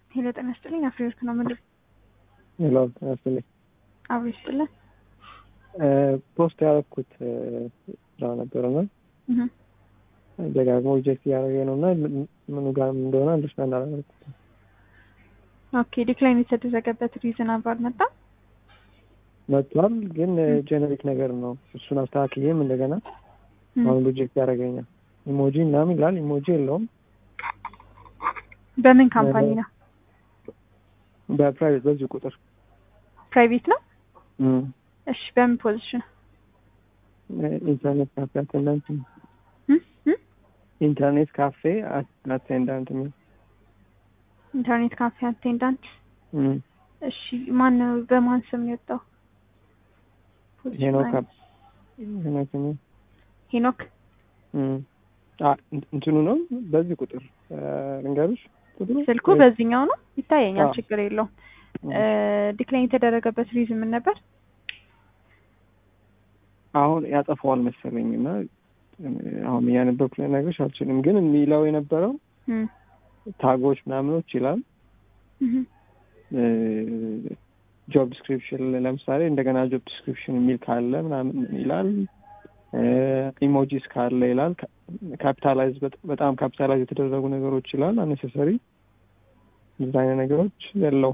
ሄሎ ጤና ይስጥልኝ። አፍሪወርክ ነው ምንድን ሄሎ ጤና ይስጥልኝ። አብሮ ይስጥልን። ፖስት ያደረኩት ስራ ነበርና ደጋግሞ ሪጀክት እያደረገ ነው እና ምኑ ጋር እንደሆነ አንደርስታንድ አላደረኩትም። ኦኬ ዲክላይን የተደረገበት ሪዝን አብሮ አልመጣም። መጥቷል፣ ግን ጀነሪክ ነገር ነው። እሱን አስተካክዬም እንደገና አሁን ሪጀክት ያደረገኛል። ኢሞጂ ምናምን ይላል። ኢሞጂ የለውም። በምን ካምፓኒ ነው? በፕራይቬት በዚህ ቁጥር ፕራይቬት ነው። እሺ በምን ፖዚሽን? ኢንተርኔት ካፌ አቴንዳንት ኢንተርኔት ካፌ አቴንዳንት የሚል ኢንተርኔት ካፌ አቴንዳንት። እሺ ማን ነው? በማን ስም ነው የወጣው? ሄኖክ ሄኖክ ሄኖክ እንትኑ ነው። በዚህ ቁጥር ልንገርሽ፣ ቁጥሩ ስልኩ በዚህኛው ነው ይታየኛል። ችግር የለውም። ዲክላይን የተደረገበት ሪዝን ምን ነበር? አሁን ያጠፋዋል መሰለኝ እና አሁን እያነበብኩ ልነግርሽ አልችልም። ግን የሚለው የነበረው ታጎች ምናምኖች ይላል። ጆብ ዲስክሪፕሽን ለምሳሌ እንደገና ጆብ ዲስክሪፕሽን የሚል ካለ ምናምን ይላል። ኢሞጂስ ካለ ይላል። ካፒታላይዝ በጣም ካፒታላይዝ የተደረጉ ነገሮች ይላል። አነሰሰሪ እንደዛ አይነት ነገሮች የለው።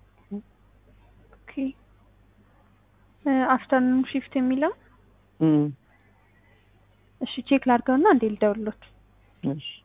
አፍተርኑን ሺፍት የሚለው እሺ፣ ቼክ ላድርገውና እንዴ ልደውልሎት። እሺ